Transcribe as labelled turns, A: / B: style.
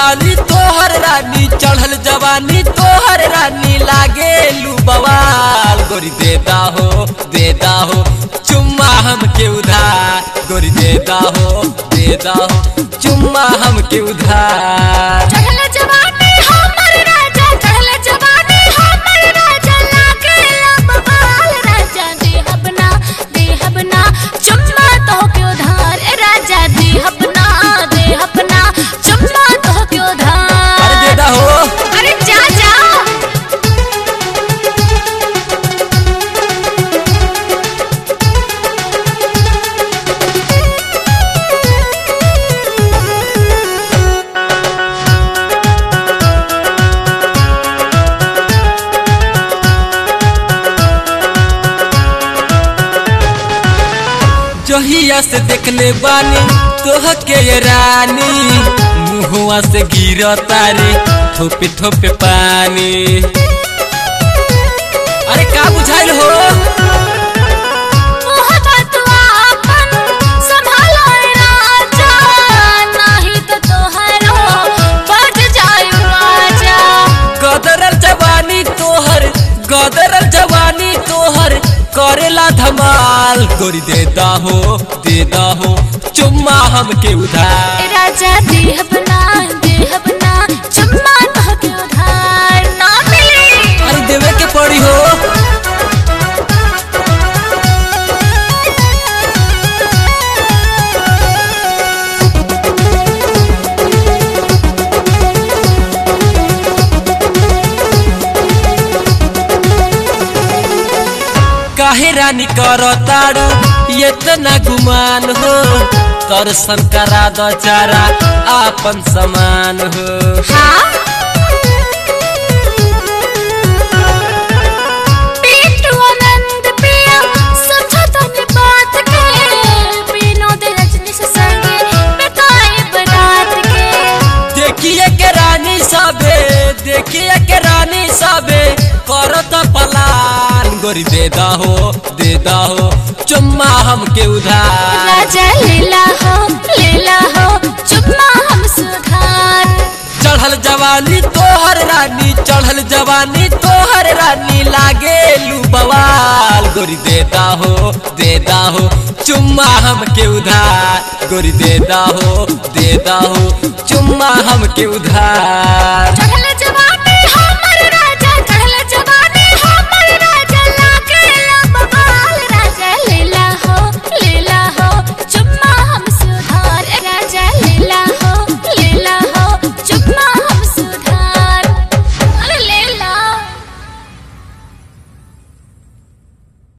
A: जवानी तोहर रानी चढ़ल जवानी तोहर रानी लागे लू बवाल गोरी देता हो देता हो चुम्मा हमके उधार गोरी देता हो देता हो चुम्मा हमके उधार
B: चढ़ल जवानी हमर राजा चढ़ल जवानी हमर राजा लागे लंबवाल राजा देहब ना देहब ना चुम्मा तो के उधार ए राजा देहब ना देहब ना चुम्मा तो के उधार
A: अरे देता हो
B: अरे जा जा
A: जहिया से देखले बानी तोह के ये रानी मुहुआ से गिर तारे थोपे थोपे पानी अरे का बुझाइल हो
B: मोहब्बत आपन संभालो ए राजा नहीं तो तोहरो बढ़ जाए राजा
A: गदरल जवानी तोहर गदरल जवानी तोहर करेला धमाल गोरी देता हो देता हो चुम्मा हमके उधार
B: ए राजा देहब ना देहब ना चुम्मा तो के उधार ना मिली
A: अरे देवे के पड़ी हो काहे रानी करो तारू इतना गुमान हो दर्शन करा दो चारा आपन समान हो
B: हाँ पिंटू आनंद पिया समझो तने बात के विनोद रजनी से संगे बताए बरात के
A: देखिए के रानी सबे देखिए के रानी सबे करो तो पलान गोरी देदा हो देदा हो चुम्मा हमके उधार
B: राजा लीला हो लीला हो चुम्मा हम सुधार
A: चढ़ल जवानी तोहर रानी चढ़ल जवानी तोहर रानी लागे लू बवाल गोरी देता हो देता हो चुम्मा हमके उधार गोरी देता हो देता हो चुम्मा हमके उधार